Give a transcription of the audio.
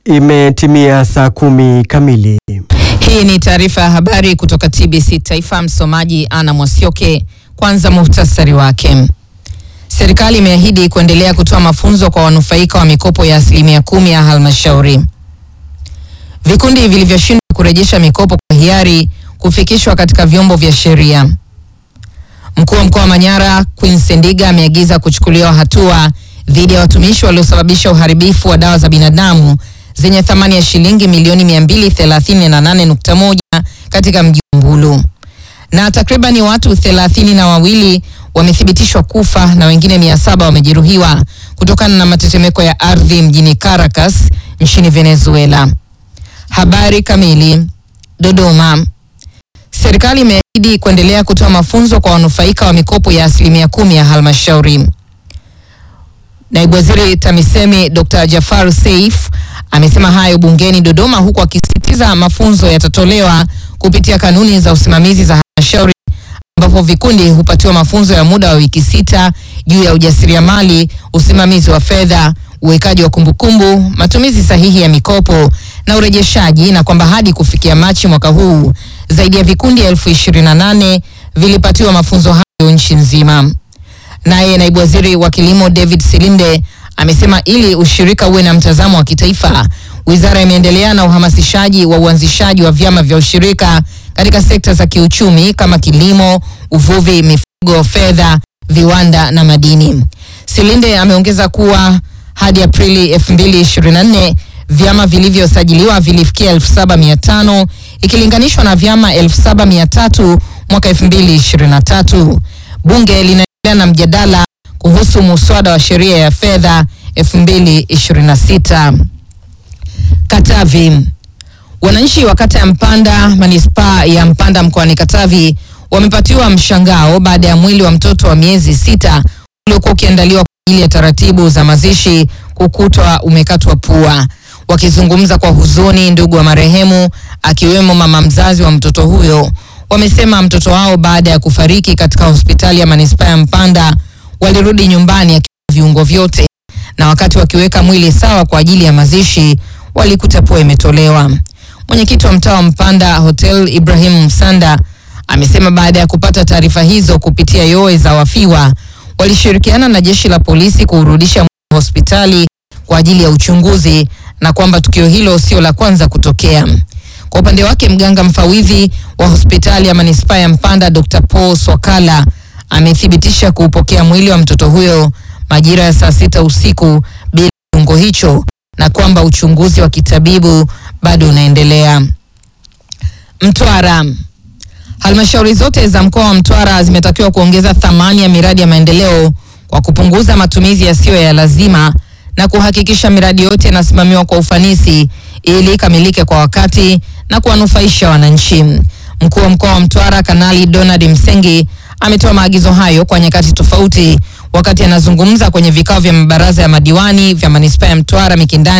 Imetimia saa kumi kamili. Hii ni taarifa ya habari kutoka TBC Taifa. Msomaji Ana Mwasioke. Kwanza muhtasari wake. Serikali imeahidi kuendelea kutoa mafunzo kwa wanufaika wa mikopo ya asilimia kumi ya halmashauri. Vikundi vilivyoshindwa kurejesha mikopo kwa hiari kufikishwa katika vyombo vya sheria. Mkuu wa mkoa wa Manyara Queen Sendiga ameagiza kuchukuliwa hatua dhidi ya watumishi waliosababisha uharibifu wa dawa za binadamu zenye thamani ya shilingi milioni 238.1 katika mji wa Mbulu. Na takribani watu thelathini na wawili wamethibitishwa kufa na wengine mia saba wamejeruhiwa kutokana na matetemeko ya ardhi mjini Caracas nchini Venezuela. Habari kamili. Dodoma. Serikali imeahidi kuendelea kutoa mafunzo kwa wanufaika wa mikopo ya asilimia kumi ya halmashauri. Naibu Waziri TAMISEMI Dr. Jafar Seif amesema hayo bungeni Dodoma, huku akisisitiza mafunzo yatatolewa kupitia kanuni za usimamizi za halmashauri, ambapo vikundi hupatiwa mafunzo ya muda wa wiki sita juu ya ujasiriamali, usimamizi wa fedha, uwekaji wa kumbukumbu, matumizi sahihi ya mikopo na urejeshaji, na kwamba hadi kufikia Machi mwaka huu zaidi ya vikundi elfu ishirini na nane vilipatiwa mafunzo hayo nchi nzima. Naye naibu waziri wa kilimo David Silinde amesema ili ushirika uwe na mtazamo wa kitaifa, wizara imeendelea na uhamasishaji wa uanzishaji wa vyama vya ushirika katika sekta za kiuchumi kama kilimo, uvuvi, mifugo, fedha, viwanda na madini. Silinde ameongeza kuwa hadi Aprili 2024 vyama vilivyosajiliwa vilifikia 7500 ikilinganishwa na vyama 7300 mwaka 2023. Bunge linaendelea na mjadala kuhusu muswada wa sheria ya fedha 2026. Katavi. Wananchi wa kata ya Mpanda manispaa ya Mpanda mkoani Katavi wamepatiwa mshangao baada ya mwili wa mtoto wa miezi sita uliokuwa ukiandaliwa kwa ajili ya taratibu za mazishi kukutwa umekatwa pua. Wakizungumza kwa huzuni, ndugu wa marehemu akiwemo mama mzazi wa mtoto huyo wamesema mtoto wao baada ya kufariki katika hospitali ya manispaa ya Mpanda walirudi nyumbani akiwa viungo vyote, na wakati wakiweka mwili sawa kwa ajili ya mazishi walikuta pua imetolewa. Mwenyekiti wa mtaa wa Mpanda Hotel Ibrahim Msanda amesema baada ya kupata taarifa hizo kupitia yoe za wafiwa walishirikiana na jeshi la polisi kuurudisha mwili hospitali kwa ajili ya uchunguzi na kwamba tukio hilo sio la kwanza kutokea. Kwa upande wake mganga mfawidhi wa hospitali ya manispaa ya Mpanda Dr. Paul Swakala amethibitisha kuupokea mwili wa mtoto huyo majira ya saa sita usiku bila kiungo hicho na kwamba uchunguzi wa kitabibu bado unaendelea. Mtwara. Halmashauri zote za mkoa wa Mtwara zimetakiwa kuongeza thamani ya miradi ya maendeleo kwa kupunguza matumizi yasiyo ya lazima na kuhakikisha miradi yote inasimamiwa kwa ufanisi ili ikamilike kwa wakati na kuwanufaisha wananchi. Mkuu wa mkoa wa Mtwara Kanali Donald Msengi ametoa maagizo hayo kwa nyakati tofauti wakati anazungumza kwenye vikao vya mabaraza ya madiwani vya manispaa ya Mtwara Mikindani